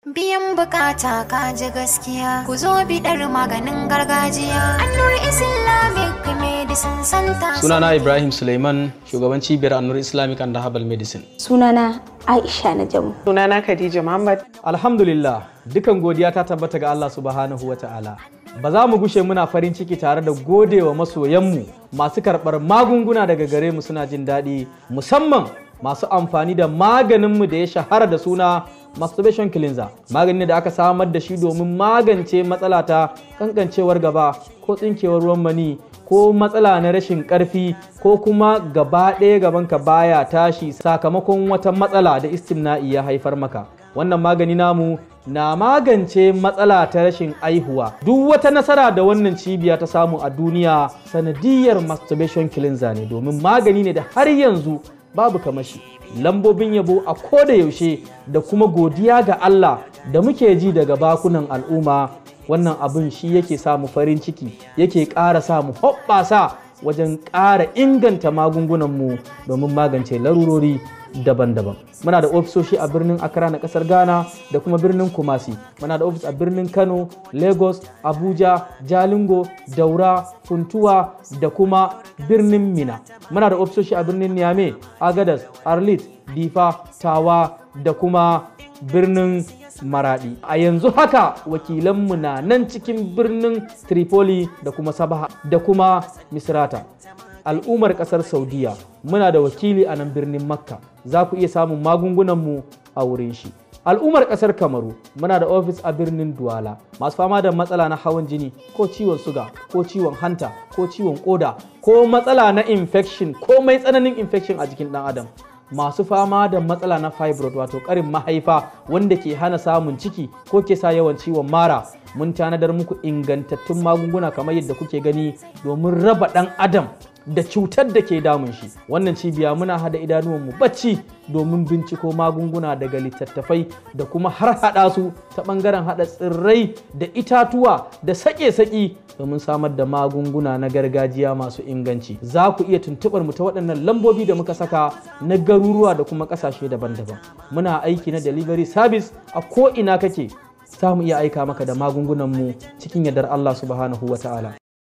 Biyan bukata ka ji gaskiya ku zo biɗar maganin gargajiya. Annur Islamic Medicine Center. Sunana Ibrahim Suleiman, shugaban cibiyar Annur Islamic and Herbal Medicine. Sunana Aisha Najamu. Sunana Khadija Muhammad. Alhamdulillah, dukan godiya ta tabbata ga Allah subhanahu wa ta'ala. Ba za mu gushe muna farin ciki tare da godewa masoyanmu masu karɓar magunguna daga gare mu suna jin daɗi musamman masu amfani da maganinmu da ya shahara da suna masturbation cleanser magani da aka samar da shi domin magance matsala ta kankancewar gaba ko tsinkewar ruwan mani ko matsala na rashin karfi ko kuma gaba ɗaya gabanka baya tashi sakamakon wata matsala da istimna'i ya haifar maka wannan magani namu na magance matsala ta rashin aihuwa duk wata nasara da wannan cibiya ta samu a duniya sanadiyar masturbation cleanser ne domin magani ne da har yanzu babu kamashi lambobin yabo a koda yaushe da kuma godiya ga Allah da muke ji daga bakunan al'umma wannan abin shi yake samu farin ciki yake ƙara samu hoɓɓasa wajen ƙara inganta magungunanmu domin magance larurori daban-daban muna da ofisoshi a birnin accra na kasar ghana da kuma birnin kumasi muna da ofis a birnin kano lagos abuja jalingo daura funtuwa da kuma birnin mina muna da ofisoshi a birnin niamey agadas arlit difa tawa da kuma birnin maradi a yanzu haka wakilanmu na nan cikin birnin tripoli da kuma sabaha da kuma misrata al'ummar kasar saudiya muna da wakili a nan birnin makka za ku iya samun magungunanmu a wurin shi al'ummar kasar kamaru muna da ofis a birnin duwala masu fama da matsala na hawan jini ko ciwon suga ko ciwon hanta ko ciwon koda ko matsala na infection ko mai tsananin infection a jikin dan adam masu fama da matsala na fibroid wato karin mahaifa wanda ke hana samun ciki ko ke sa yawan ciwon mara mun tanadar muku ingantattun magunguna kamar yadda kuke gani domin raba dan adam da cutar da ke damun shi wannan cibiya muna hada idanuwanmu bacci domin binciko magunguna daga littattafai da kuma har hada su ta bangaren hada tsirrai da itatuwa da sake-saki domin samar da magunguna na gargajiya masu inganci za ku iya tuntubar mu ta waɗannan lambobi da muka saka na garuruwa da kuma ƙasashe daban-daban muna aiki na delivery service a ko ina kake za mu iya aika maka da magungunan mu cikin yardar Allah subhanahu wa ta'ala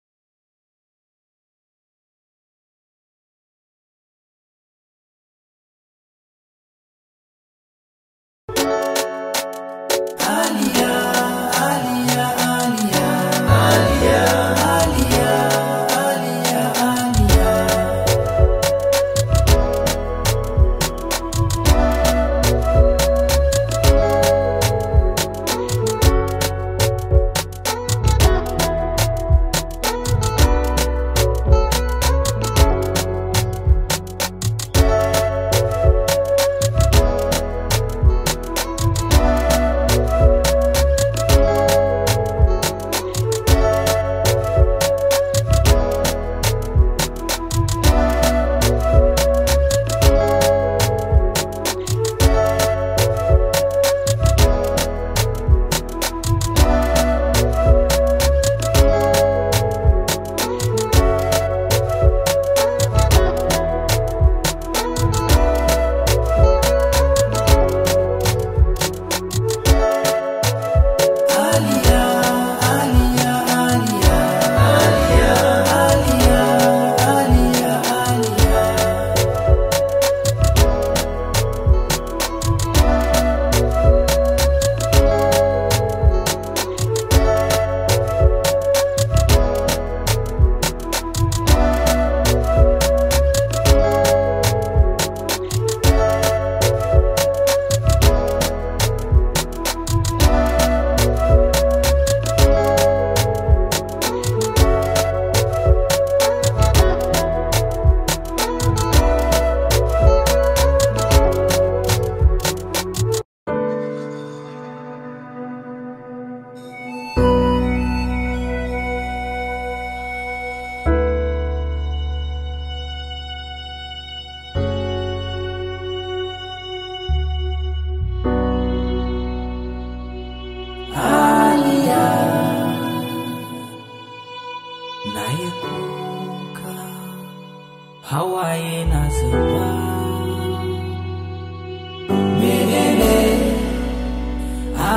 hawaye na zuba menene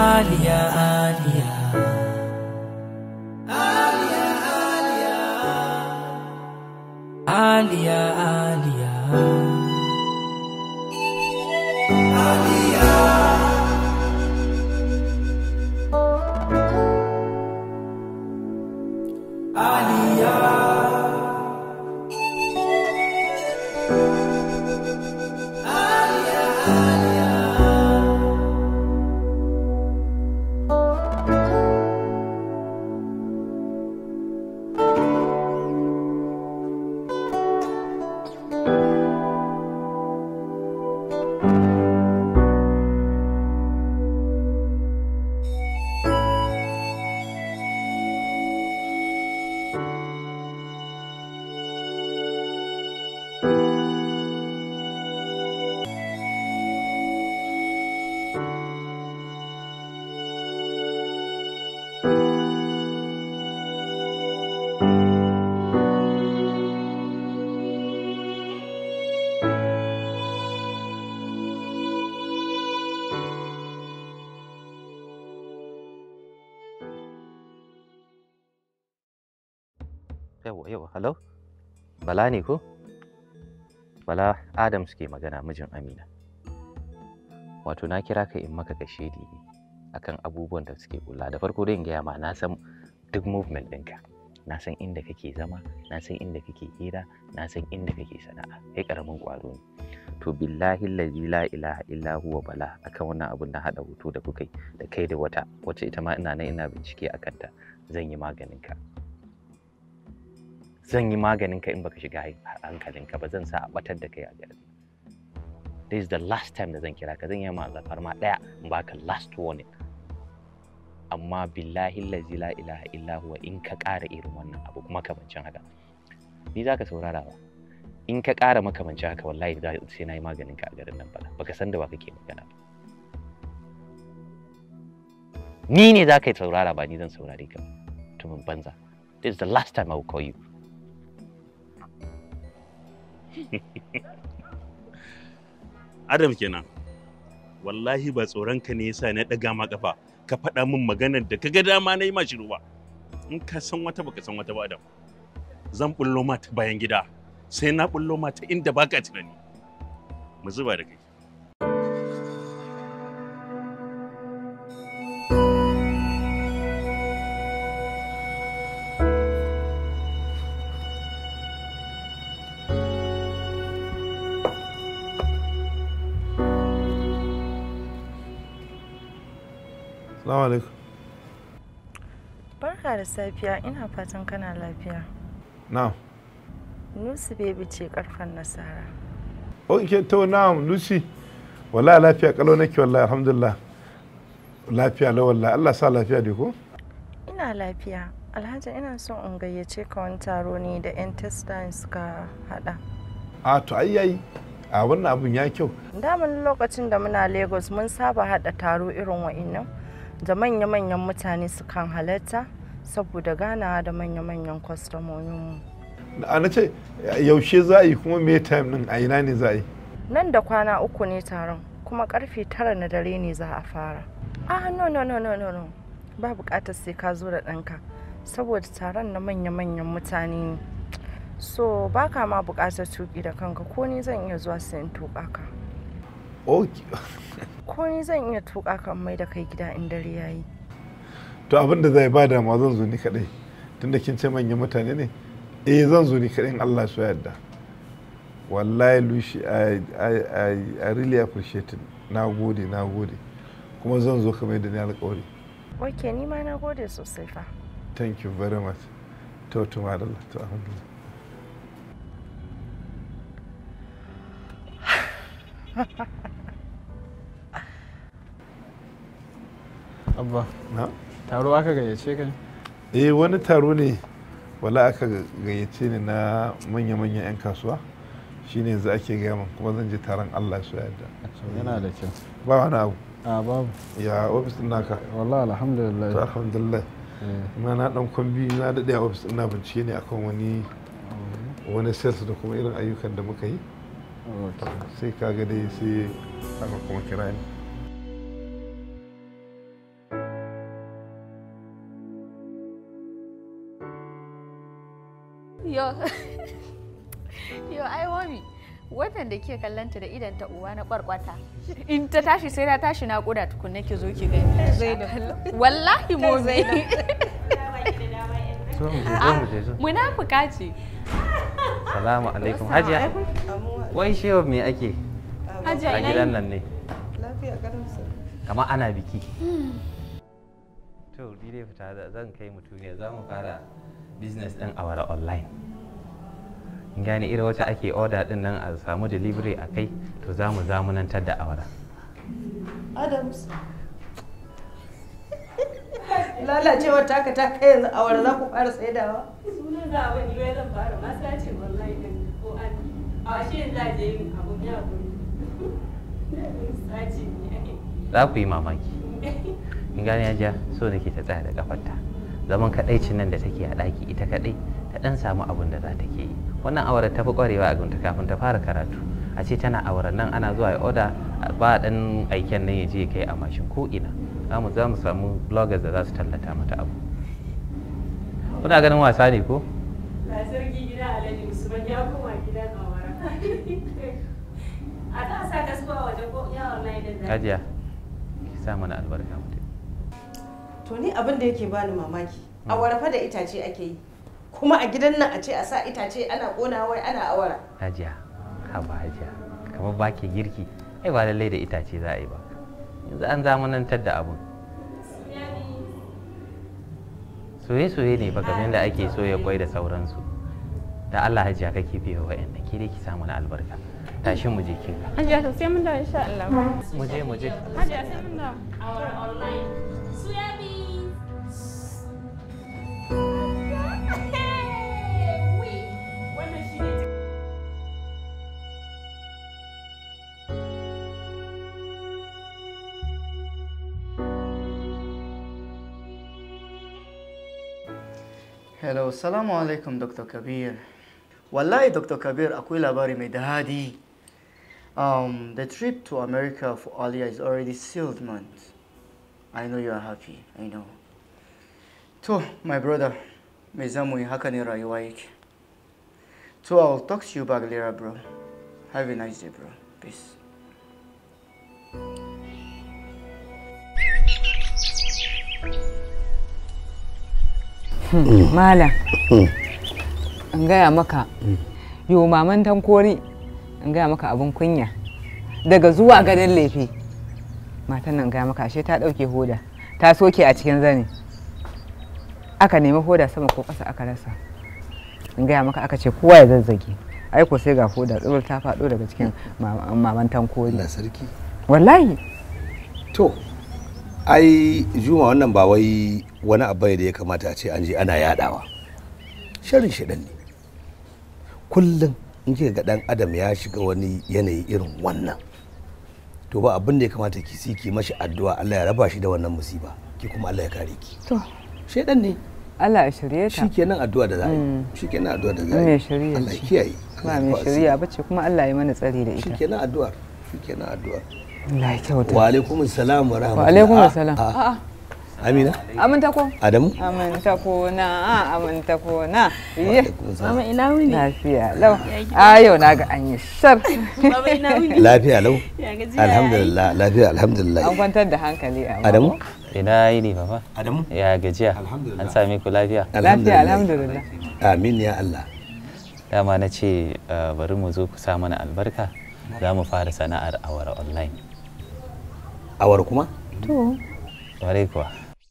Aliya Aliya Aliya Aliya yawa yawa hello bala ne ko bala adams ke magana mijin amina wato na kira ka in maka kashedi ne akan abubuwan da suke kula da farko dai in gaya ma na san duk movement ɗinka na san inda kake zama na san inda kake hira na san inda kake sana'a kai karamin ƙwaro ne to billahi allazi la ilaha illa huwa bala akan wannan abun na haɗa hoto da kuka yi da kai da wata wacce ita ma ina nan ina bincike a kanta zan yi maganin ka zan yi maganin ka in baka shiga hankalinka ba zan sa a batar da kai a garin this is the last time da zan kira ka zan yi ma alfarma daya in baka last warning amma billahi lazi la ilaha illa huwa in ka ƙara irin wannan abu kuma kamancin haka ni za ka saurara ba in ka ƙara makamancin haka wallahi sai na yi maganin ka a garin nan bala baka san da ba kake magana ba ni ne za ka yi saurara ba ni zan saurare ka mutumin banza this is the last time I will call you Adam kenan wallahi ba tsoron ka ne yasa na ɗaga ma kafa ka faɗa min maganar da kaga dama na yi ma shiru ba in ka san wata baka san wata ba Adam zan bullo ma ta bayan gida sai na bullo ma ta inda baka tunani mu zuba da kai Salamu alaikum. Barka da safiya ina fatan kana lafiya. Na'am. Nusi baby ce karfan nasara. Ok, to na'am Lucy. Wallahi lafiya kalau nake wallahi alhamdulillah. Lafiya la wallahi Allah sa lafiya dai ko? Ina lafiya. Alhaji ina son in gayyace ka wani taro ne da 'yan testin suka hada. A to ai yayi. A wannan abun ya kyau. Daman lokacin da muna Lagos mun saba hada taro irin wa'innan da manya-manyan mutane sukan halarta saboda ganawa da manya-manyan kwastomominmu. A na ce yaushe za a yi kuma me time din a ina ne za a yi? Nan da kwana uku ne taron kuma karfe tara na dare ne za a fara. Ah no no no no no no ba bukatar sai ka zo da ɗanka saboda taron na manya-manyan mutane ne. So baka ma bukatar tuki da kanka ko ni zan iya zuwa sai in tuka ka. Ok. Ko ni zan iya tuka ka in mai da kai gida in dare yayi. To abin da zai bada ma zan zo ni kadai. Tunda kin ce manyan mutane ne? Eh zan zo ni kadai in Allah so yarda. Wallahi Lucy I, I, I, I really appreciate it. Na gode, na gode. Kuma zan zo kamar da ni alƙawari. Ok ni ma na gode sosai fa. Thank you very much. To to madalla to alhamdulillah. abba Na? taro aka gayyace ka ne eh wani taro ne wala aka gayyace ni na manya-manyan 'yan kasuwa shine yanzu ake gaya min kuma zan je taron Allah su yarda yana da kyau ba wani abu a babu ya ofis din naka wallahi to alhamdulillah alhamdulillah Eh, kuma na dan kwambi na daɗe a ofis din na bincike ne akan wani wani sales da kuma irin ayyukan da muka yi okay. sai ka ga dai sai aka kuma kira ni yo yo ai mami watan da ke kallanta da idan ta uwa na kwarkwata in ta tashi sai ta tashi na kuda tukunna ki zo ki gani Zainab. wallahi mami Zainab. zo mu je zo mu je zo munafuka ce salamu alaikum hajiya wai shewa me ake Hajiya, a ina gidan yini? nan ne Lafiya karamsa. kamar ana biki to ni dai fita da zan kai mutum ne za mu fara business din awara online in gane irin wacce ake order din nan a samu delivery a kai to za mu zamanantar da awara Adams. Lalacewar taka ta kai yanzu awara za ku fara saidawa. Sunan za a wani wai zan fara masu ce wallahi din ko an a shi yanzu a je yin abu ya guri. Sace ne. za ku yi mamaki in gane hajiya so nake ta tsaya da kafarta zaman kadaicin nan da take a ɗaki ita kadai ta dan samu abin da za ta ke yi wannan awara ta fi kwarewa a gunta kafin ta fara karatu a ce tana awara nan ana zuwa ya oda ba dan aiken nan ya je ya kai a mashin ko ina za mu za mu samu bloggers da za su tallata mata abu kuna ganin wasa ne ko Ga sarki gida Alhaji Usman ya koma gidan awara. A ta sa kasuwa waje ko ya online din da. hajiya ki sa mana albarka mu To ni abin da yake bani mamaki. Awara fa da itace ake yi. Kuma a gidan nan a ce a sa itace ana kona wai ana awara. hajiya haba hajiya kamar ba ke girki ai ba lallai da itace za a yi ba yanzu an zamanantar da abun soye-soye ne ba kamar da ake soya kwai da sauransu da Allah hajiya kake biya wa'annan ke dai ki samu na albarka tashi mu je kin ga Hajiya to sai mun dawo insha Allah. mu je mu je Hajiya sai mun dawo. Awara online. Suya bi. Wannan shi ne Hello, salamu alaikum Dr. Kabir. Wallahi Dr. Kabir akwai labari mai dadi. Um, the trip to America for Alia is already sealed, man. I know you are happy, I know. To, my brother, me zamu yi haka ne rayuwa yake. To, I'll talk to you back later, bro. Have a nice day, bro. Peace. Malam, in gaya maka, yo maman tankori, in gaya maka abin kunya. Daga zuwa ganin lefe, matan nan gaya maka ashe ta ɗauke hoda, ta soke a cikin zane. Aka nemi hoda sama ko ƙasa aka rasa. In gaya maka aka ce kowa ya zazzage. Aiko sai ga hoda tsibir ta faɗo daga cikin ma- maman tankori. sarki. Wallahi. To, ai juma wannan ba wai wani abu ne da ya kamata a ce an je ana yadawa. Sharin shiɗan ne. Kullum in kika ga ɗan adam ya shiga wani yanayi irin wannan. To ba abin da ya kamata ki si ki mashi addu'a Allah ya raba shi da wannan musiba. Ki kuma Allah ya kare ki. To, Shaidan ne. Allah ya shirye ta. Shikenan addu'a da za a yi. Mm. Shikenan addu'a da za a yi. mai shirya Allah ya ce. kiyaye. Ba mai shirya bace kuma Allah ya mana tsari da ita. Shikenan addu'ar. Shikenan addu'ar. Allah ya kyauta. Wa alaikum salam wa rahmatullahi. Wa alaikum Ah, salam. ah. A'a. Amina. Aminta ko? Adamu. Aminta ko na a aminta ko na. Iye. Mama ina wuni? Lafiya lau. Ya gida? A yau na ga an yi shar. Baba ina wuni? Lafiya lau. Ya gajiya, Alhamdulillah, lafiya alhamdulillah. An kwantar da hankali a Adamu? ina yi ne baba Adamu ya gajiya an same ku lafiya Lafiya alhamdulillah. Amin ya Allah. dama na ce uh, bari mu zo ku sa mana albarka za mu fara sana'ar awara online Awar kuma? To. Warai kuwa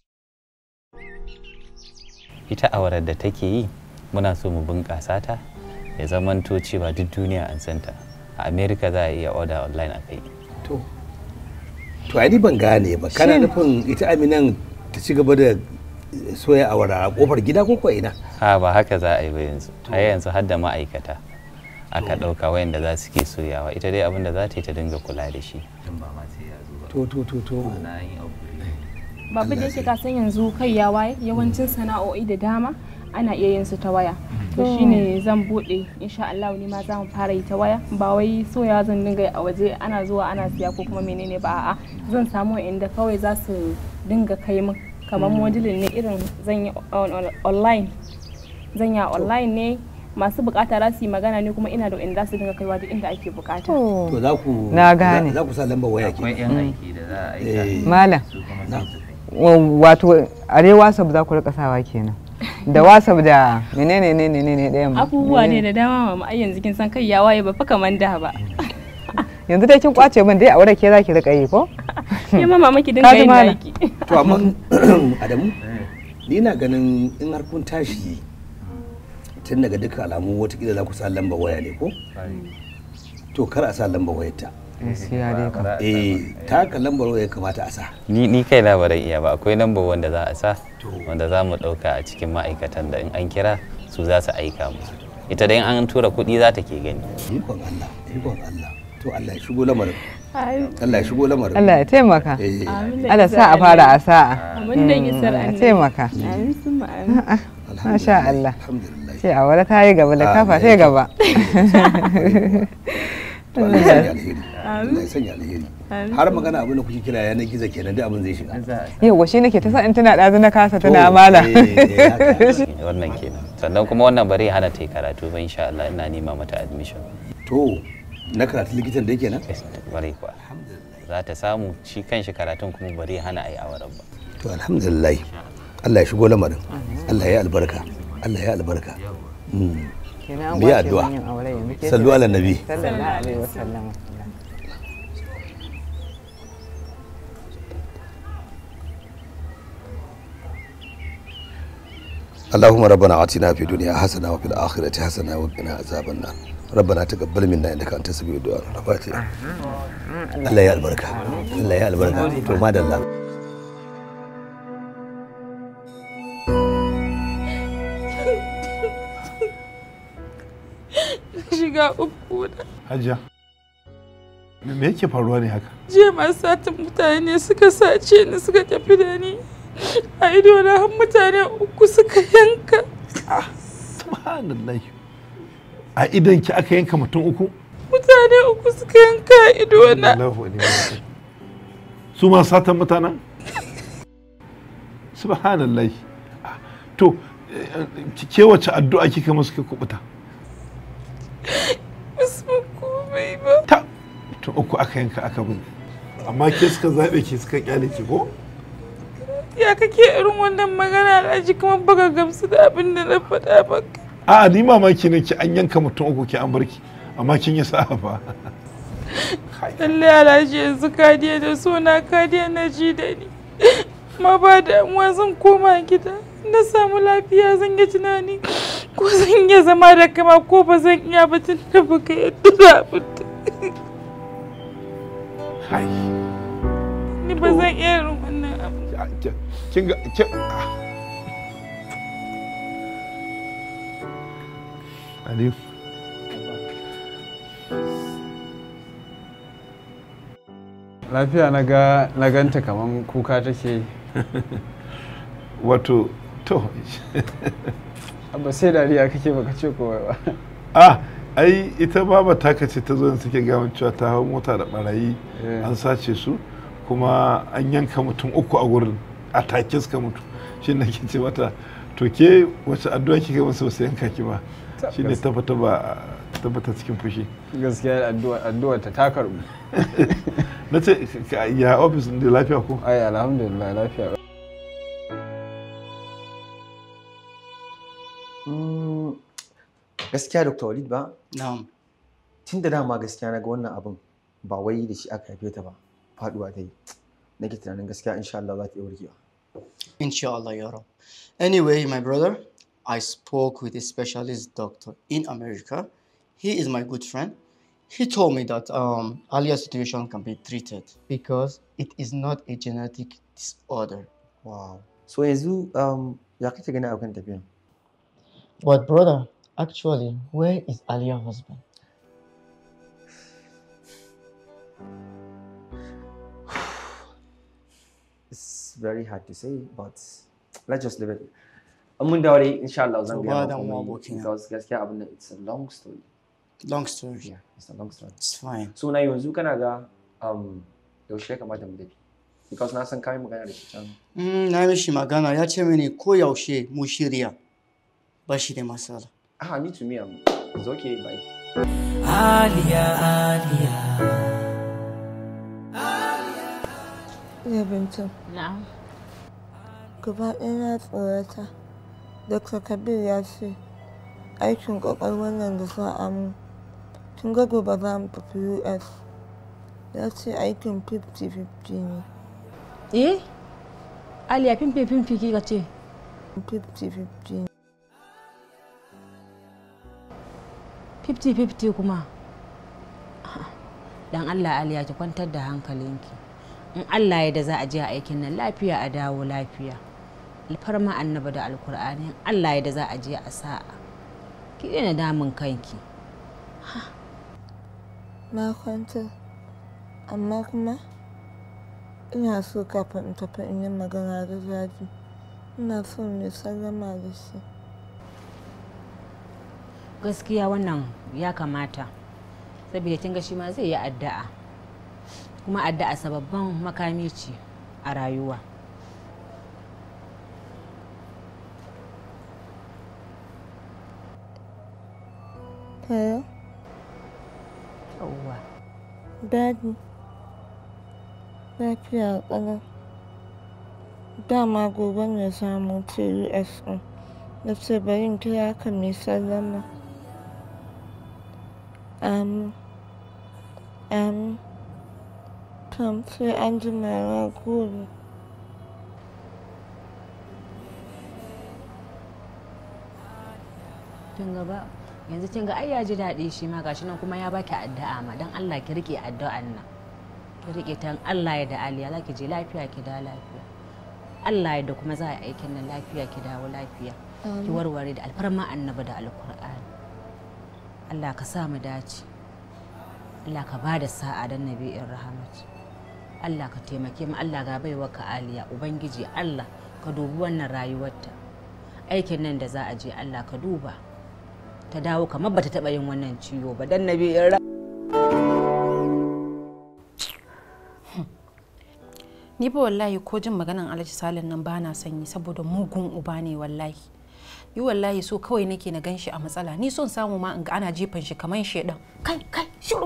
ita awarar da take yi muna so mu bunƙasa ta ya zamanto cewa duk duniya an santa a america za a iya order online a kai To. To ai ni ban gane ba. Kana Shin- nufin ita Aminan ta ci gaba da soya awara a kofar gida ko ko ina? ha ba haka za a yi ba yanzu a yanzu har da ma'aikata aka ɗauka wayanda za su ke soyawa ita dai abin da za ta yi ta dinga kula da shi To to to to. Babu da yake ka san yanzu kai ya waye yawancin sana'o'i da dama ana iya yin su ta waya. To To. shine zan bude insha Allah ni ma za mu fara yi ta waya ba wai soya zan dinga yi a waje ana zuwa ana siya ko kuma menene ba a'a zan samu inda kawai za su dinga kai min kamar Mm. modulin ne irin zan yi on- on- online zan yi a online ne masu bukata za su yi magana ne kuma ina da inda za su dinga kaiwa duk inda ake bukata to za ku Na gane. za ku sa lambar waya ke akwai yan aiki da za a aika Malam. su kuma za su Wa- wato a dai wasap za ku rika sawa kenan da wasap da menene ne ne ne ne ɗayan abubuwa ne da dama mama ai yanzu kin san kai ya waye ba fa kaman da ba yanzu dai kin kwace min dai aure ke zaki rika yi ko ke ma mama ki Ka dinga ji yin malam? naki to amma adamu ni na ganin in har kun tashi tun daga duka alamu watakila za ku sa lambar waya ne ko to kar a sa lambar wayar ta gaskiya dai kam eh ta haka lambar waya kamata a sa ni ni kai na baran iya ba akwai lambar wanda za a sa wanda za mu ɗauka a cikin ma'aikatan da in an kira su za su aika musu ita dai in an tura kuɗi za ta ke gani ikon Allah ikon Allah to Allah ya shigo lamarin Allah ya shigo lamarin Allah ya taimaka Eh. Amin da Allah isar sa a fara a sa'a Amin da isar Mm, a annabi. taimaka Amin summa amin. Masha Allah ce a wani ta yi gaba da kafa ta yi gaba to Allah ya sanya alheri Allah ya sanya alheri Amin. har magana abin da kuke kira yanar gizo kenan duk abin zai shiga yau shi nake ta sa in tana ɗazu na kasa tana mala wannan kenan sannan kuma wannan bari hana ta yi karatu ba insha Allah ina nema mata admission to na karatu likitan da yake nan bari kuwa za ta samu shi kanshi karatun kuma bari hana a yi auren ba to alhamdulillah Allah ya shigo lamarin Allah ya albarka Allah ya albarka Mm. Kenan an mu yi kwace addu'a min yin aure yanzu ke sallu ala nabi sallallahu alaihi wasallam اللهم ربنا آتنا في الدنيا حسنة وفي الآخرة حسنة وقنا عذاب النار ربنا تقبل منا إنك أنت السميع الدعاء الفاتحة الله يا البركة الله يا البركة تو ما الله shiga uku da Hajiya. Me me yake faruwa ne haka? jiya masu satin mutane suka sace ni suka tafi da ni a ido na har mutane uku suka yanka Subhanallah. A idan ki aka yanka mutum uku? mutane uku suka yanka a ido na Allahu wa ni'mal wakil. Su ma satan mutanen? Subhanallah. To, eh, ki- ke wace addu'a kika musu ka kubuta? basu mun komai ba Ta, to uku aka yanka aka bin. Amma ke suka zaɓe ki suka kyale ki ko? ya kake irin wannan magana alhaji kuma baka gamsu da abin da na faɗa maka A'a ni mamaki ne ki an yanka mutum uku ki an barki. Amma kin yi sa'a fa. lallai alhaji yanzu ka da so na ka na ji da ni ma ba damuwa zan koma gida na samu lafiya zan yi tunani ko zan iya zama da kama ko ba zan iya ba tun da baka yadda da abin da ni ba zan iya irin wannan abu Kin ga kin Aliyu. lafiya na ga na ganta kaman kuka take yi Wato, to. abba sai dariya kake baka ce komai ba ah ai ita baba taka ce ta zo da suke gawan cewa ta hau mota da barayi an sace su kuma an yanka mutum uku a wurin a take suka mutu shi ne ke ce mata to ke wace addu'a kika masa wasu yanka ki ba shi ne tabbata ba tabbata cikin fushi gaskiya addu'a addu'a ta ta karbu na ce ka- ya ofis da lafiya ko ai alhamdulillah lafiya Mm, gaskiya dr walid ba na'am tun da dama gaskiya na ga wannan abin ba wai da shi aka haife ta ba faduwa ta yi nake tunanin gaskiya insha Allah za ta iya warkewa Inshallah, Ya Rab. Anyway, my brother, I spoke with a specialist doctor in America. He is my good friend. He told me that um, Alia's situation can be treated because it is not a genetic disorder. wow so yanzu um, ya kake gani a kan tafiyan But brother, actually, where is Alia's husband? it's very hard to say but let's just leave it an mun dawo dai insha Allah zan To gaya ba ma damuwa komai abokina. because gaskiya abin da it's a long story Long story. yeah it's a long story It's fine. so na yanzu kana ga um, yaushe ya kamata mu tafi because na san kai magana da shi can Mm, na mishi magana ya ce mini ko yaushe mu shirya ba shi da matsala. Ah, me to me, um, it's okay, bye. Aliya, Aliya. Ya bintu. Na'am. Gaba ɗaya na tsorata. Dr. Kabir ya ce aikin ƙwaƙwalwar nan da za a mu. Tun ga gobe za mu tafi US. Ya ce aikin 50-50 ne. Eh? Aliya fimfe fimfi kika ce? 50-50 ne. 50-50 kuma? Dan Allah Aliya ki kwantar da hankalinki. In Allah ya da za a je a aikin nan lafiya a dawo lafiya. Alfarma annaba da alkur'ani in Allah ya da za a je a sa'a. Ki daina damun kanki. Na kwanta. Amma kuma ina so kafin in tafi in yi magana da zafi. Ina so mai sallama da shi. Gaskiya wannan ya kamata. Saboda kin ga shi ma zai yi addu'a. Kuma addu'a sababban makami ce a rayuwa. Hello? Yawwa. Daddy. Lafiya ƙalau. Dama gobe ne za mu wuce US ɗin. Na ce bari in kira ka mai sallama. Amin. Amin. Tom sai an jima na gode. kin ga ba yanzu kin ga ai ya ji daɗi shi ma gashi nan kuma ya baki addu'a ma dan Allah ki rike addu'an nan ki rike ta Allah ya da aliya za ki je lafiya ki da lafiya Allah ya da kuma za a yi aikin nan lafiya ki dawo lafiya ki Amin. warware da alfarma annabi da alkur'ani Allah ka sa mu dace Allah ka bada sa'a dan nabi'in rahmat Allah ka taimake mu Allah ga baiwa ka aliya ubangiji Allah ka dubi wannan rayuwarta aikin nan da za a je Allah ka duba ta dawo kamar bata taba yin wannan ciwo ba dan nabi'in rahmat ni fa wallahi ko jin maganan alhaji salin nan bana son yi saboda mugun uba ne wallahi yi wallahi so kawai nake na gan shi a matsala ni son samu ma in ga ana jefan shi kamar shedan kai kai shiru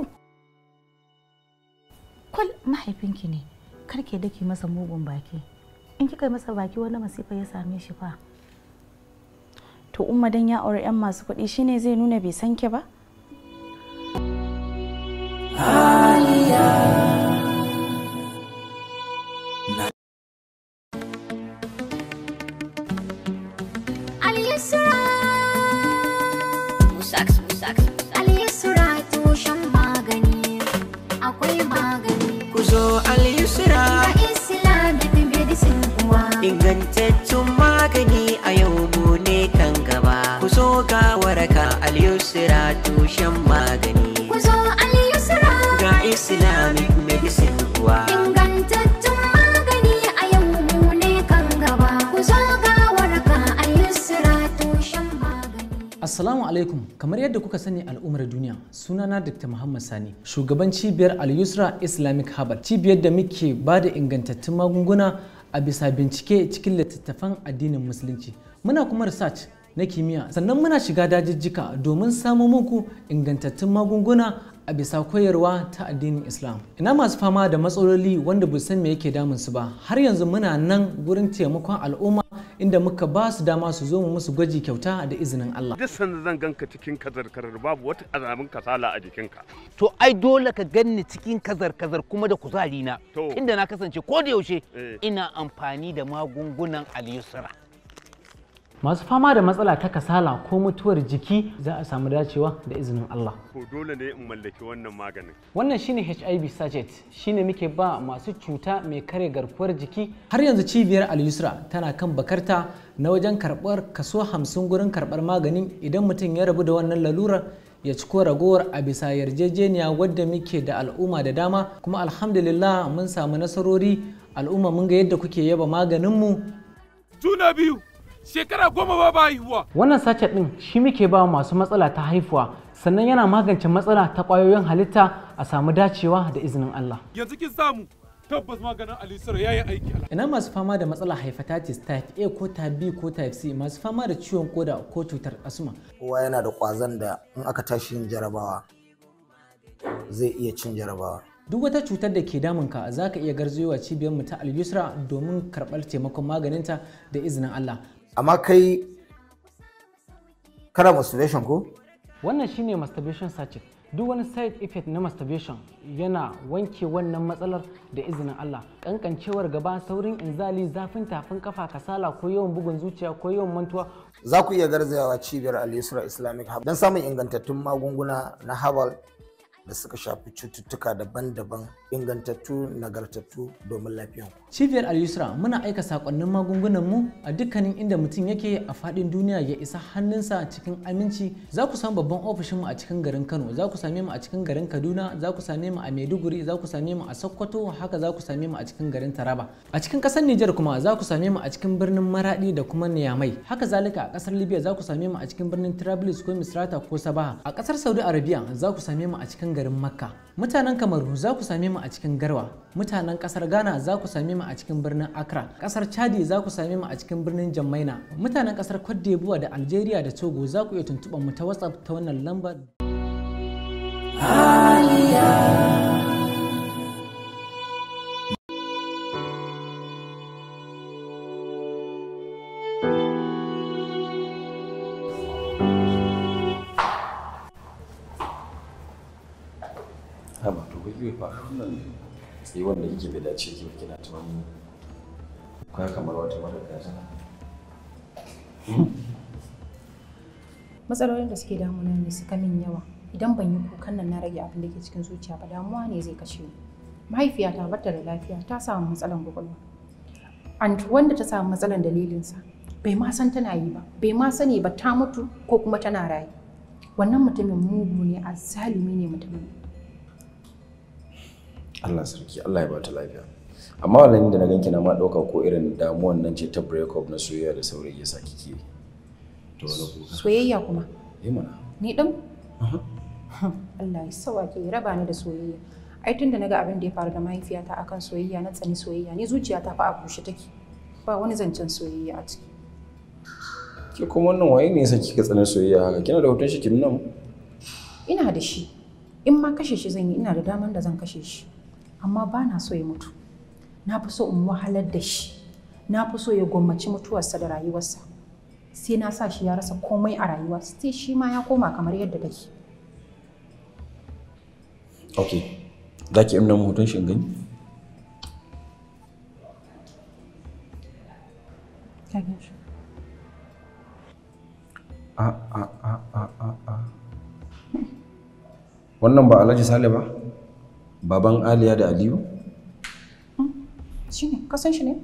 kwal mahaifinki ne kar ke dake masa mugun baki in kika yi masa baki wani masifa ya same shi fa to umma dan ya aure yan masu kuɗi shine zai nuna bai san ki ba Al-Yusra Musax, Musax Al-Yusra tushen magani Akwai magani Ku zo Al-Yusra Ga Islamic medicine kuwa Ingantaccen magani a yau mu ne kan gaba. Ku zo ga waraka Al-Yusra tushen magani. Ku zo Al-Yusra Ga Islamic medicine kuwa. Ingantattun magani a yau mu ne kan gaba Ku zo ga waraka Al-Yusra tushen magani Assalamu alaikum kamar yadda kuka sani al'ummar duniya sunana Dr. Muhammad Sani shugaban cibiyar Al-Yusra Islamic Herbal cibiyar da muke ba da ingantattun magunguna a bisa bincike cikin littattafan addinin musulunci muna kuma research na kimiyya sannan muna shiga dajijjika domin samo muku ingantattun magunguna a bisa koyarwa ta addinin islam ina masu fama da matsaloli wanda ba san me yake damun su ba har yanzu muna nan gurin taimakon al'umma inda muka ba su dama su zo mu musu gwaji kyauta da izinin Allah duk sanda zan ganka cikin kazar-kazar babu wata alamun kasala a jikinka to ai dole ka ganni cikin kazar-kazar kuma da kuzari na inda na kasance ko da yaushe ina amfani da magungunan al-yusra masu fama da matsala ta kasala ko mutuwar jiki za a samu dacewa da izinin Allah ko dole ne in mallaki wannan maganin wannan shine HIV sachet shine muke ba masu cuta mai kare garkuwar jiki har yanzu cibiyar al-yusra tana kan bakarta na wajen karɓar kaso hamsin gurin karɓar maganin idan mutum ya rabu da wannan lalurar ya ci ko ragowar a bisa yarjejeniya wadda muke da al'umma da dama kuma alhamdulillah mun samu nasarori al'umma mun ga yadda kuke yaba maganinmu juna biyu shekara goma ba ba haihuwa wannan sachet din shi muke ba masu matsala ta haifuwa sannan yana magance matsala ta ƙwayoyin halitta a samu dacewa da izinin Allah yanzu kin samu tabbas maganin alisar ya yi aiki ina masu fama da matsalar hepatitis type a ko type b ko type c masu fama da ciwon koda ko cutar asma kowa yana da kwazon da in aka tashi yin jarabawa zai iya cin jarabawa duk wata cutar da ke damunka za ka iya garzayowa cibiyar mu ta al-yusra domin karɓar taimakon maganinta da izinin Allah amma kai kana masturbation ko wannan shine masturbation sachet duk wani side effect na masturbation yana wanke wannan matsalar da izinin Allah kankancewar gaba saurin inzali zafin tafin kafa kasala ko yawan bugun zuciya ko yawan mantuwa za ku iya garzayawa cibiyar al-yusra islamic hub don samun ingantattun magunguna na herbal da suka shafi cututtuka daban-daban ingantattu nagartattu domin lafiyanku. Cibiyar Al-Yusra muna aika sakonnin magungunan mu a dukkanin inda mutum yake a fadin duniya ya isa hannunsa cikin aminci. Za ku samu babban ofishin mu a cikin garin Kano, za ku same mu a cikin garin Kaduna, za ku same mu a Maiduguri, za ku same mu a Sokoto, haka za ku same mu a cikin garin Taraba. A cikin kasar Nijar kuma za ku same mu a cikin birnin Maradi da kuma Niamey. Haka zalika a kasar Libya za ku same mu a cikin birnin Trablus ko Misrata ko Sabaha. A kasar Saudi Arabia za ku same mu a cikin garin Makka. Mutanen Kamaru za ku same mu a cikin Garwa. Mutanen kasar Ghana za ku same mu a cikin birnin Accra. Kasar Chadi za ku same mu a cikin birnin Jammaina. Mutanen kasar Cote d'Ivoire da Algeria da Togo za ku iya tuntuɓar mu ta WhatsApp ta wannan lambar. haba to kuke fa wannan sai wanda kike bai dace ki kina ta wani kwa kamar wata mara gaza matsalolin da suke damuna ne suka min yawa idan ban yi kukan nan na rage abin da ke cikin zuciya ba damuwa ne zai kashe ni mahaifiyata bata da lafiya ta samu matsalan kwakwalwa and wanda ta samu matsalan dalilinsa bai ma san tana yi ba bai ma sani ba ta mutu ko kuma tana raye wannan mutumin mugu ne a zalimi ne mutumin Allah sarki Allah ya bata lafiya amma wannan da na ganki na ma dauka ko irin damuwan nan ce ta break up na soyayya da saurayi yasa kike to wani kuka soyayya kuma eh mana ni din Allah ya sauke ya raba ni da soyayya ai tun da naga abin da ya faru da mahaifiyata akan soyayya na tsani soyayya ni zuciyata fa a bushe take ba wani zancen soyayya a ciki ke kuma wannan waye ne yasa kika tsanin soyayya haka kina da hoton shi kin nan ina da shi in ma kashe shi zan yi ina da daman da zan kashe shi amma ba na so ya mutu na fi so in wahalar da shi na fi so ya gwammaci mutuwarsa da rayuwarsa sai na sa shi ya rasa komai a rayuwa sai shi ma ya koma kamar yadda take ok za ki imna hoton shi in gani a a a a a a wannan ba alhaji sale ba baban aliya da aliyu shi ne ka san shi ne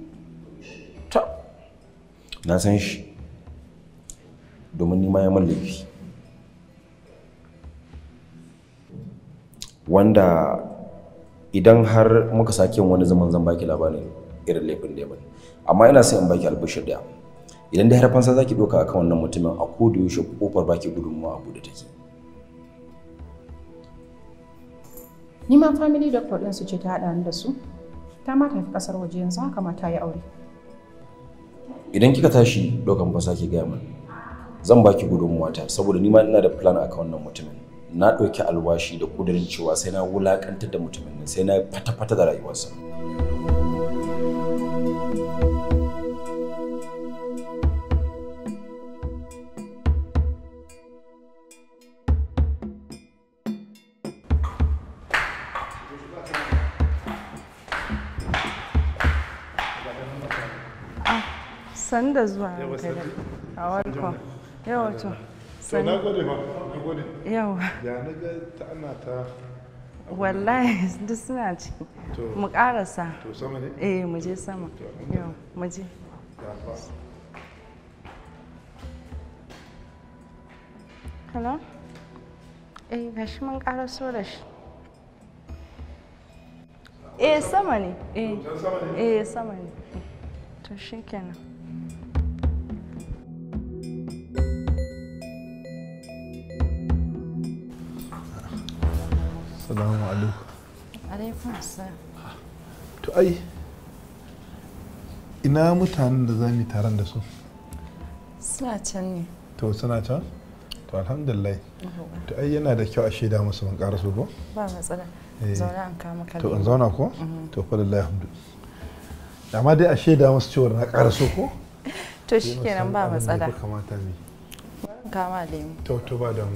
na san shi domin nima ya man laifi wanda idan har muka sake yin wani zaman zan baki labarin irin laifin da ya bani amma ina son in baki albishir daya idan dai har fansa zaki doka akan wannan mutumin a koda yaushe kofar baki gudunmawa a bude take ni ma family doctor din su ce ta haɗa ni da su ta ma tafi ƙasar waje yanzu haka ma ta yi aure idan kika tashi dokan fasa ki gaya min zan baki gudunmuwa ta saboda ni ma ina da plan akan wannan mutumin na ɗauki alwashi da ƙudurin cewa sai na wulaƙantar da mutumin nan sai na fata-fata da rayuwarsa san da zuwa kai a welcome yawa to to na gode ma na gode yawa ya na ga ta ana ta wallahi duk suna ciki To. mu karasa to sama ne eh mu je sama yau mu je ya fa hello eh gashi mun karaso da shi eh sama ne eh eh sama ne to shikenan salamu alaikum alaikum assalam to ai ina mutanen da za mu yi taron da su Suna can ne. to suna can to alhamdulillah to ai yana da kyau a shaida musu ban ƙara ko Ba matsala. Eh. Zauna an kama ka. to in lemo. zauna ko Mhm. to fa lillahi hamdu amma dai a shaida musu cewa na ƙara so ko To Sai mu shikenan san ba abin da ya matsala. fi kamata mu yi. Bari in kama lemu. to to ba damu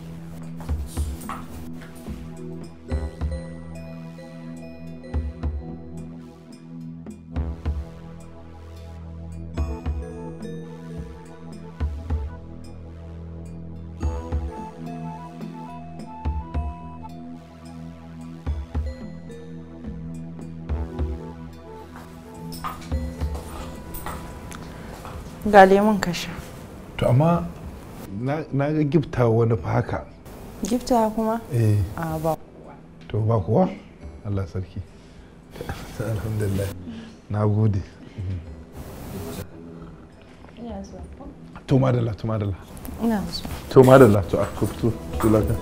Ga lemun ka sha. to amma na na ga gifta wani fa haka Gifta kuma? eh A ba. to ba kuwa Allah sarki alhamdulillah na gode Ina zuwa. to madalla to madalla Ina zuwa. to madalla to a ka fito to lafiya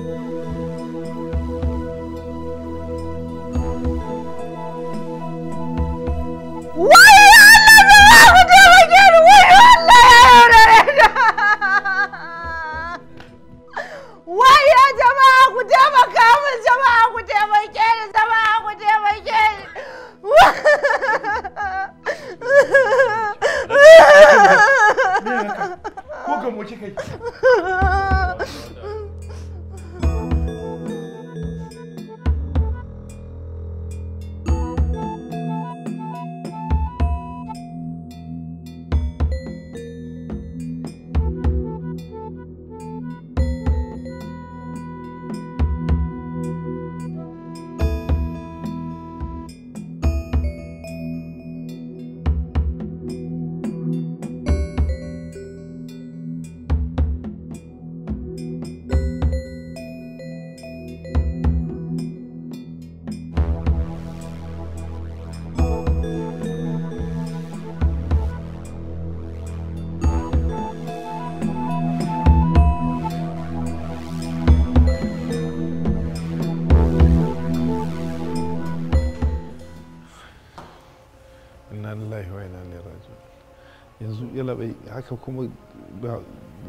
Waya jama'a ku taimaka min jama'a ku taimake ni jama'a ku taimake ni. ko ga mu kika yi inna lillahi wa inna ilaihi raji'un yanzu yala bai haka kuma ba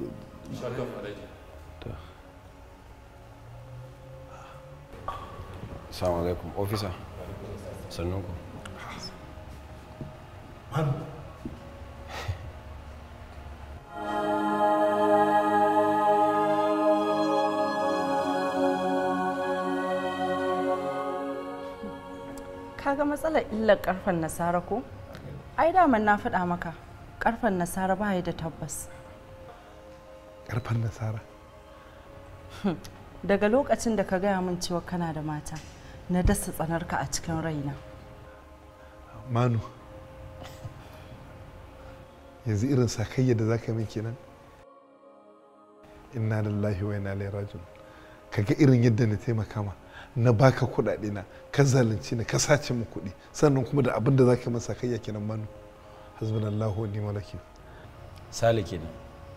to Assalamu alaikum, officer. Sannun ku. Kaga matsalar illar karfen nasara ko? Ai daman na faɗa maka. Karfen nasara ba ya da tabbas. karfan nasara Daga lokacin da ka gaya min cewa kana da mata, na dasa tsanarka a cikin raina. manu yanzu irin sakayya da zaka min kenan inna lillahi wa inna ilaihi raji'un kaga irin yadda na taimaka ma na baka kuɗaɗe na ka zalunci ni ka sace mu kuɗi sannan kuma da abin da zaka min sakayya kenan manu hasbunallahu wa ni'mal wakil Sale kenan.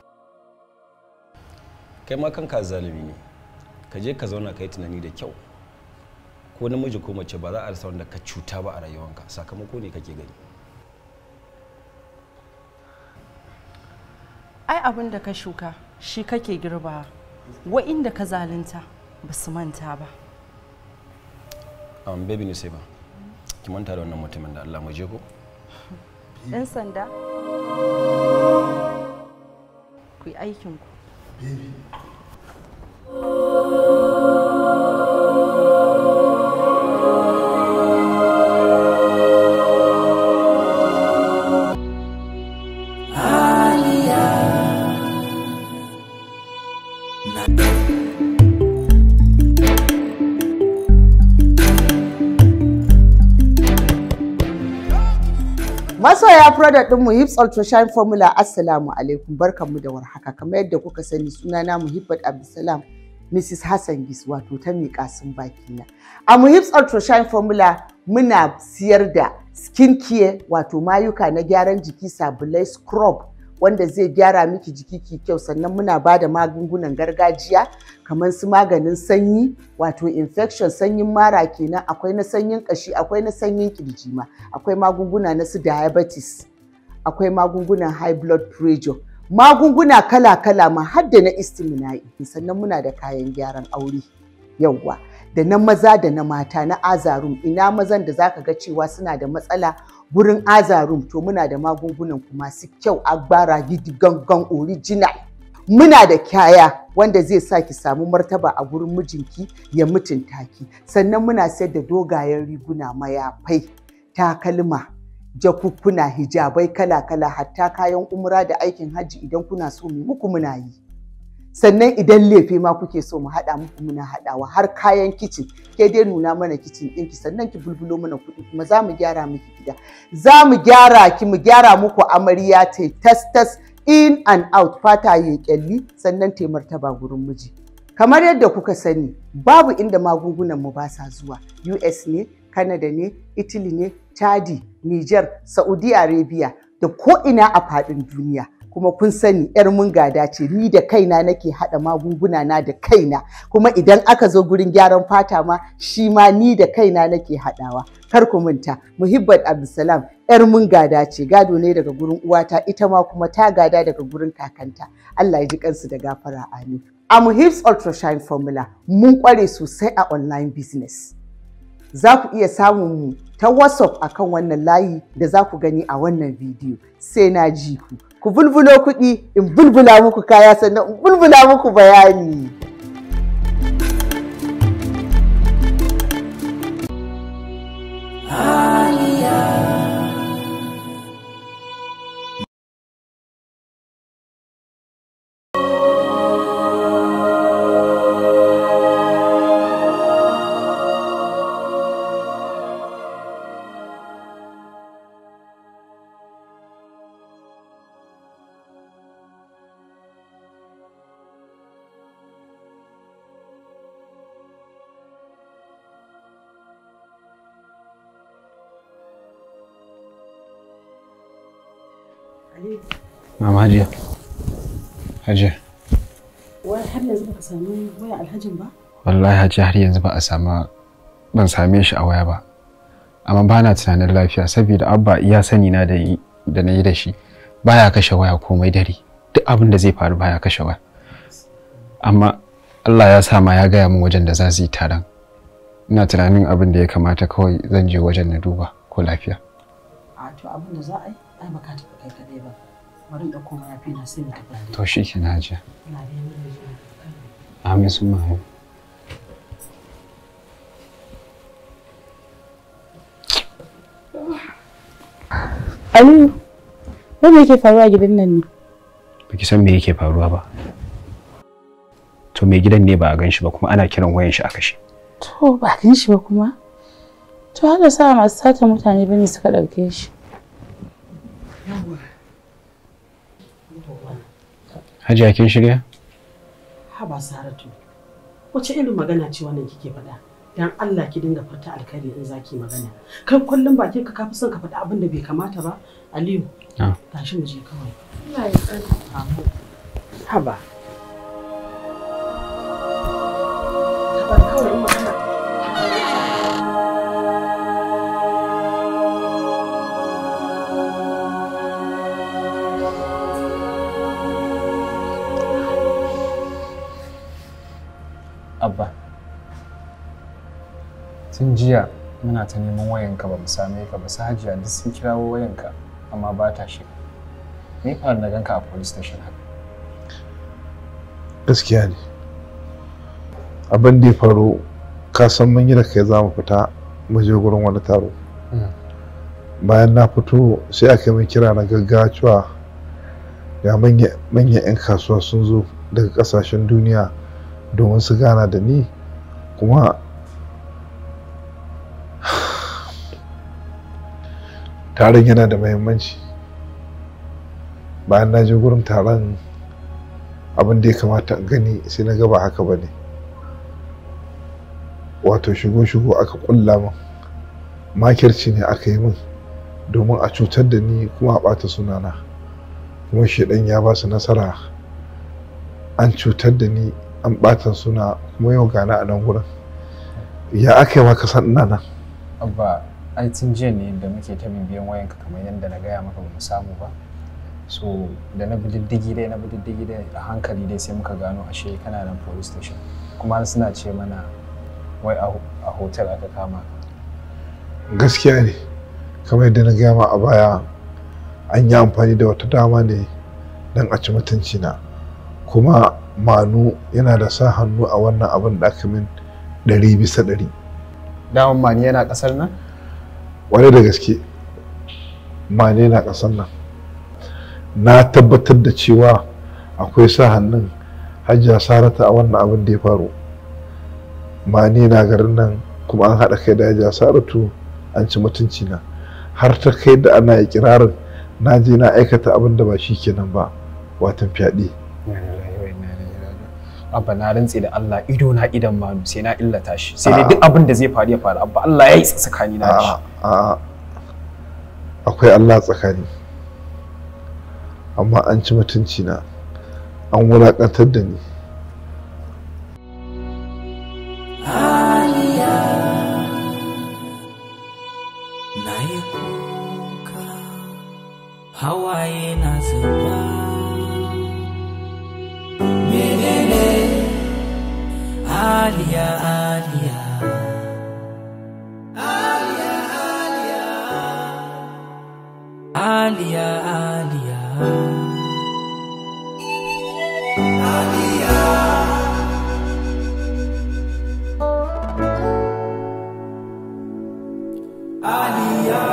Kai ma kanka zalimi ne. Ka je ka zauna ka yi tunani da kyau. Ko namiji ko mace ba za a rasa wanda ka cuta ba a rayuwanka sakamako ne kake gani. Ai abin da ka shuka shi kake girba. Wa'inda ka zalunta ba su manta ba. Um, baby ne sai ba. Ki manta da wannan mutumin da Allah mu je ko? Ɗan sanda. Ku yi aikinku. Masoya product ɗinmu Hips Ultra Shine Formula Assalamu alaikum barkanmu da warhaka kamar yadda kuka sani sunana Muhibbat Abdulsalam Mrs. Hassan Gis wato ta miƙa sun baki na. A Muhibs Ultra Shine Formula muna siyar da skin care wato mayuka na gyaran jiki sabulai scrub wanda zai gyara miki jiki ki kyau sannan muna ba da magungunan gargajiya kamar su maganin sanyi wato infection sanyin mara kenan akwai na sanyin kashi akwai na sanyin kirji ma akwai magunguna na su diabetes akwai magungunan high blood pressure magunguna kala-kala ma har da na istimina'i sannan muna da kayan gyaran aure yauwa da na maza da na mata na azarum ina mazan da zaka ga cewa suna da matsala gurin azarum to muna da magungunan ku masu kyau agbara gidi gangan original muna da kyaya wanda zai sa ki samu martaba a gurin mijinki ya mutunta ki sannan muna sayar da dogayen riguna mayafai takalma jakukkuna hijabai kala-kala hatta kayan umra da aikin hajji idan kuna so mu muku muna yi sannan idan lefe ma kuke so mu haɗa muku muna haɗawa har kayan kicin ke dai nuna mana kicin ɗinki sannan ki bulbulo mana kuɗi kuma za mu gyara miki gida za mu gyara ki mu gyara muku amarya ta tas tas in and out fata ya kyalli sannan ta martaba gurin miji kamar yadda kuka sani babu inda magungunan mu ba sa zuwa US ne Canada ne Italy ne Chadi Niger Saudi Arabia da ko ina a faɗin duniya kuma kun sani yar mun gada ce ni da kaina nake haɗa magunguna na da kaina kuma idan aka zo gurin gyaran fata ma shi ma ni da kaina nake haɗawa kar ku manta muhibbat abdulsalam yar mun gada ce gado ne daga gurin uwata ita ma kuma ta gada daga gurin kakanta Allah ya ji kansu da gafara amin a muhibs ultrashine formula mun kware sosai a online business za ku iya samun mu ta whatsapp akan wannan layi da za ku gani a wannan bidiyo sai na ji ku ku bulbulo kuɗi in bulbula muku kaya sannan in bulbula muku bayani. Mama Hajiya. Hajiya. Wai har yanzu baka samu waya alhajin ba? Wallahi Hajiya har yanzu ba a sama ban same shi a waya ba. Amma ba na tunanin lafiya saboda abba iya sani na da da na yi da shi baya kashe waya komai dare. Duk abin da zai faru baya kashe waya. Amma Allah ya sa ma ya gaya min wajen da za su yi taron. Ina tunanin abin da ya kamata kawai zan je wajen na duba ko lafiya. A to abin da za a yi ai baka tafi kai kadai ba. bari da koma ya fi na sai mu tafi To shi ke na hajiya. Amin sun mahu. Aliyu, wanda yake faruwa a gidan nan ne? Baki san me yake faruwa ba. To mai gidan ne ba a gan shi ba kuma ana kiran wayan shi a kashe. To ba a gan shi ba kuma? To haka sa masu sata mutane bane suka ɗauke shi. Hajiya kin shirya? Haba Saratu, wace irin magana ce wannan kike faɗa? Dan Allah ki dinga furta alkhairi in zaki magana. Kai kullum bakin ka kafi son ka faɗa abin da bai kamata ba? Aliyu, tashi mu je kawai. Allah ya tsare. Haba. Haba kawai magana. Abba. Tun jiya muna ta neman wayanka ba mu same ka ba su hajiya duk sun kirawo wayanka amma ba ta shiga. Me faru na ganka a police station haka? gaskiya ne abin da ya faru ka san mun yi da kai za mu fita mu je gurin wani taro bayan na fito sai aka yi min kira na gaggawa cewa ga manyan 'yan kasuwa sun zo daga kasashen duniya domin su gana da ni kuma taron yana da mahimmanci bayan na je gurin taron abin da ya kamata in gani sai na gaba haka ba ne wato shigo-shigo aka kulla min makirci ne aka yi min domin a cutar da ni kuma a ɓata sunana kuma shaidan ya ba su nasara an cutar da ni an ɓata suna kuma yau gana a nan gurin ya aka yi maka san ina nan abba ai tun jiya ne da muke ta bibiyan wayanka kamar yadda na gaya maka bamu samu ba so da na bi diddigi dai na bi diddigi dai a hankali dai sai muka gano ashe kana nan police station kuma suna ce mana wai a hotel aka kama ka gaskiya ne kamar yadda na gaya ma a baya an yi amfani da wata dama ne don a ci mutunci na kuma manu yana da sa hannu a wannan abin da aka min ɗari bisa ɗari daman mani yana ƙasar nan wani da gaske mani yana ƙasar nan na tabbatar da cewa akwai sa hannun hajiya sarata a wannan abin da ya faru mani na garin nan kuma an haɗa kai da hajiya saratu an ci mutunci na har ta kai da ana ikirarin na je na aikata abin da ba shi kenan ba watan fyaɗe abba na rantse da Allah ido na idan manu sai na illata shi sai dai duk abin da zai faru ya faru abba Allah ya yi tsakani na shi a'a akwai Allah tsakani amma an ci mutunci na an wulakantar da ni na yi kuka hawaye na zuba menene aliya aliya aliya aliya aliya aliya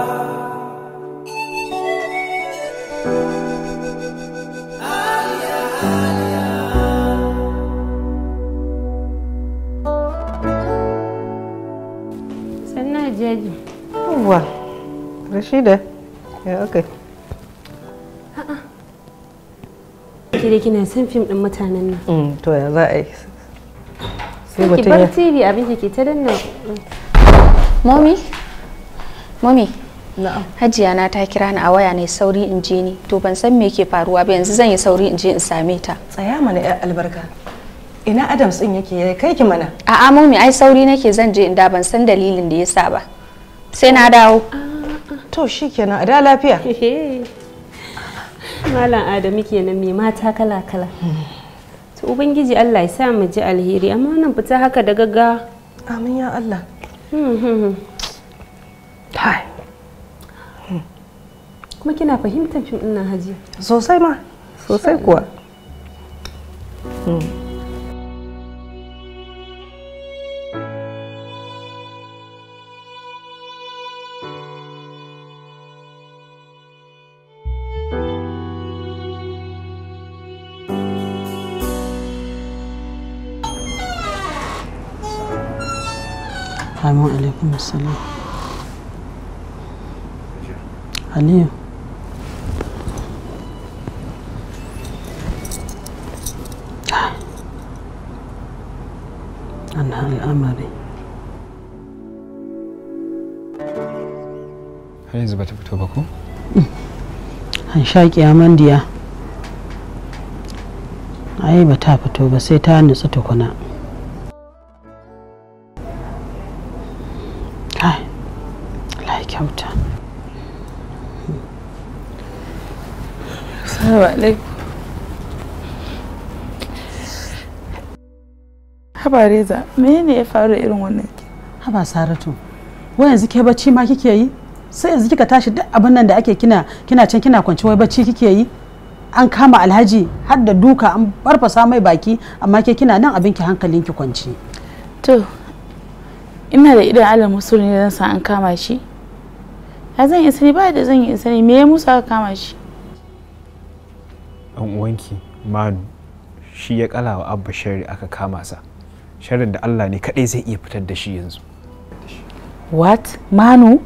sannan jeji Yawwa, Rashida, ya aka ki dai kina son fim din mutanen nan To ya za a yi? Sai ki mutum bar ya... tv abin ki ta danna Momi? Momi? Hajiya na ta kira ni a waya ne sauri in je ni. To ban san me ke faruwa ba yanzu zan yi sauri in je in same ta. Tsaya mana yar albarka. Ina Adams din yake ya kai ki mana. A'a Momi ai sauri nake zan je in da ban san dalilin da yasa ba. Sai na dawo. To shikenan a da lafiya. malam adamu kenan mai mata kala kala to ubangiji Allah ya sa mu ji alheri amma wannan fita haka da gaggawa amin ya Allah Hai. kuma kina fahimtar fim ɗin nan hajiya Sosai ma, sosai kuwa. Amin alaikum salam. Aliyu. Ana al'amari. har yanzu bata fito ba ko An shaƙi amandiya. Ai ba ta fito ba sai ta nutsu tukuna. Kai, Allah ya kyauta. Assalamu alaikum. Haba Reza, menene ya faru irin wannan? Haba Saratu, wai yanzu ke bacci ma kike yi? Sai yanzu kika tashi duk abin nan da ake kina kina can kina kwance wai bacci kike yi? An kama Alhaji har da duka an farfasa mai baki amma ke kina nan abin ki hankalin ki kwance. To, ina da idan alal musul ne zan san an kama shi. Ya zan yi sani ba da zan yi sani me ya musu aka kama shi? dan uwanki manu shi ya kala wa abba shari aka kama sa sharrin da Allah ne kadai zai iya fitar da shi yanzu What? Manu?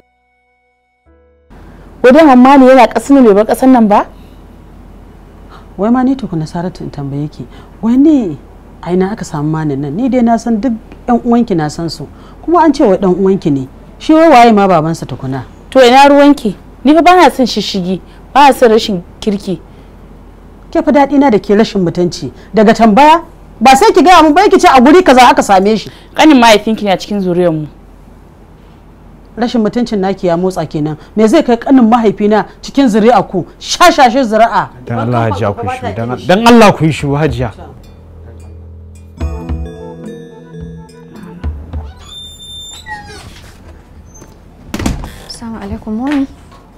Wadan Manu yana ƙasar bai bar ƙasar nan ba? Wai ma ni tukuna Saratu in tambaye ki, wai ne a ina aka samu manin nan? Ni dai na san duk yan uwanki na san su, kuma an ce wai dan uwanki ne. Shi wai waye ma babansa tukuna? To ina ruwanki? Ni fa bana son shishigi ba son rashin kirki ke fa daɗi na da ke rashin mutunci daga tambaya ba sai ki gaya mun ba ki ce a guri kaza aka same shi kanin mahaifinki ne a cikin zuriyar mu rashin mutuncin naki ya motsa kenan me zai kai kanin mahaifina cikin zuri'a ku shashashe zuri'a dan Allah hajiya ku shi dan Allah ku yi shi hajiya Assalamu alaikum mami.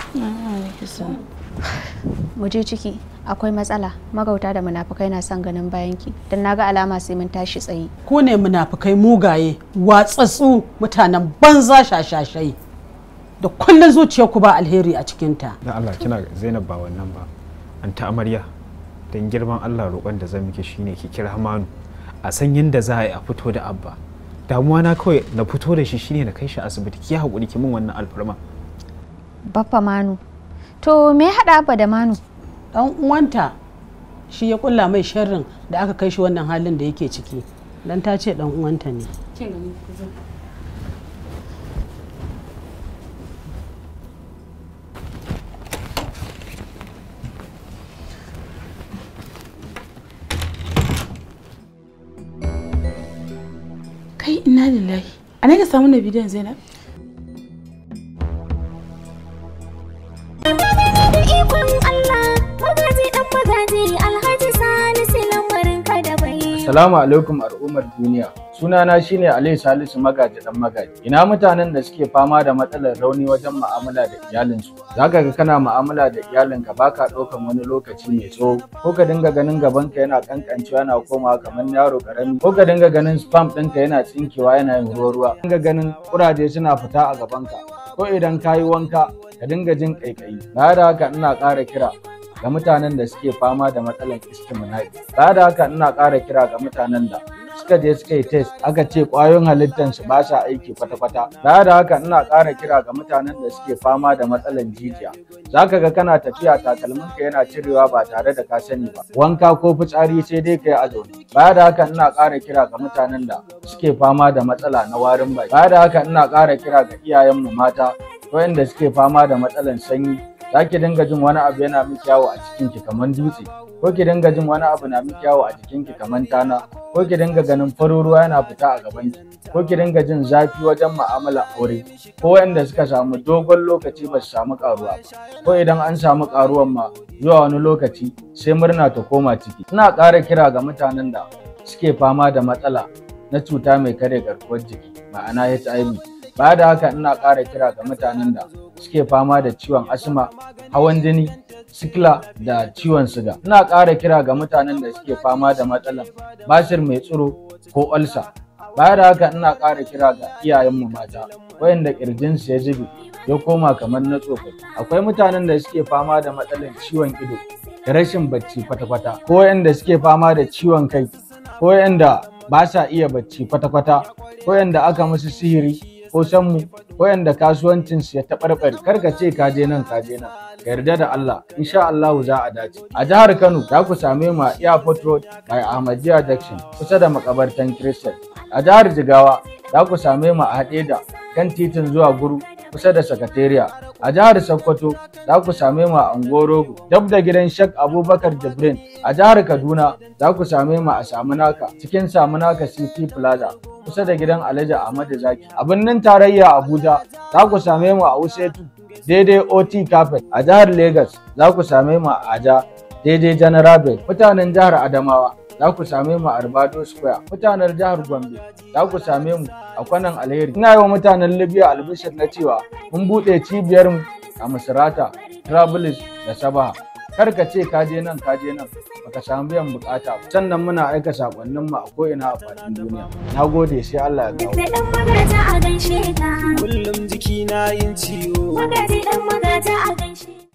Mu je ciki akwai matsala magauta da munafukai na son ganin bayanki don naga alama sai mun tashi tsaye. ku ne munafukai mugaye watsatsu mutanen banza shashashai da kullun zuciyar ku ba alheri a cikinta dan Allah kina Zainab ba wannan ba an ta amarya dan girman Allah roƙon da zan miki shine ki kira Manu a san yadda za a yi a fito da abba damuwa na kawai na fito da shi shine na kai shi asibiti ki haƙuri ki min wannan alfarma Baffa Manu. To me ya haɗa Abba da Manu? dan uwanta shi ya kulla mai sharrin da aka kai shi wannan halin da yake ciki dan ta ce dan uwanta ne kai ina lillahi a ne ka samu na bidiyon zainab ikon Allah magaji dan magaji alhaji salisu lamarin ka da bai Salamu alaikum al'ummar duniya. Sunana shine Ali Salisu Magaji dan Magaji. Ina mutanen da suke fama da matsalar rauni wajen mu'amala da iyalinsu. Zaka ga kana mu'amala da iyalinka baka ɗaukan wani lokaci mai tsawo ko ka dinga ganin gabanka yana kankancewa yana komawa kamar yaro karami ko ka dinga ganin spam ɗinka yana tsinkewa yana yin ruwa ruwa. Dinga ganin kuraje suna fita a gabanka ko idan ka yi wanka ka dinga jin ƙaiƙayi. Baya da haka ina ƙara kira ga mutanen da suke fama da matsalar istiminai ba da haka ina ƙara kira ga mutanen da suka je suka yi test aka ce ƙwayoyin halittansu ba sa aiki kwata-kwata ba da haka ina ƙara kira ga mutanen da suke fama da matsalar jijiya za ka ga kana tafiya takalminka yana cirewa ba tare da ka sani ba wanka ko fitsari sai dai ka yi a zaune ba da haka ina ƙara kira ga mutanen da suke fama da matsala na warin baki ba da haka ina ƙara kira ga iyayenmu mata waɗanda suke fama da matsalar sanyi za ki dinga jin wani abu yana miki yawo a cikinki kamar dutse ko ki dinga jin wani abu na miki yawo a jikinki kamar tana ko ki dinga ganin farin ruwa yana fita a gabanki ko ki dinga jin zafi wajen mu'amala aure ko wanda suka samu dogon lokaci ba su samu karuwa ba ko idan an samu karuwan ma zuwa wani lokaci sai murna ta koma ciki ina ƙara kira ga mutanen da suke fama da matsala na cuta mai kare garkuwar jiki ma'ana HIV ba da haka ina ƙara kira ga mutanen da suke fama da ciwon asma hawan jini sikila da ciwon siga ina ƙara kira ga mutanen da suke fama da matsalan basir mai tsiro ko olsa baya da haka ina ƙara kira ga iyayenmu mata wayanda ƙirjinsu ya zube ya koma kamar na tsofaffi akwai mutanen da suke fama da matsalan ciwon ido da rashin bacci kwata-kwata ko wayanda suke fama da ciwon kai ko wayanda ba sa iya bacci kwata-kwata ko wayanda aka musu sihiri ko sanmu wayanda kasuwancinsu ya taɓarɓare kar ka ce ka je nan ka je nan ka yarda da Allah insha Allah za a dace a jihar Kano za ku same mu a Airport Road by Ahmadiyya Junction kusa da makabartan Christian a jihar Jigawa za ku same mu a Hadeja kan titin zuwa Guru kusa da Sakatariya a jihar Sokoto za ku same mu a Angorogo dab da gidan Sheikh Abubakar Jibrin a jihar Kaduna za ku same mu a Samunaka cikin Samunaka City Plaza kusa da gidan Alhaji Ahmadu Zaki. A birnin tarayya Abuja za ku same mu a Usetu daidai OT Carpet. A jihar Lagos za ku same mu a Aja daidai General Bed. Mutanen jihar Adamawa za ku same mu a Arbado Square. Mutanen jihar Gombe za ku same mu a kwanan Alheri. Ina yi wa mutanen Libya albishir na cewa mun buɗe cibiyar mu a Misrata, Travelers da Sabaha. Kar ka ce ka je nan ka je nan baka samu biyan bukata ba. Sannan muna aika sakonnin mu a ko'ina a faɗin duniya. Na gode sai Allah ya kawo. da dan magaji a gaishe ka Kullum jiki na yin ciwo. magaji dan magaji a gaishe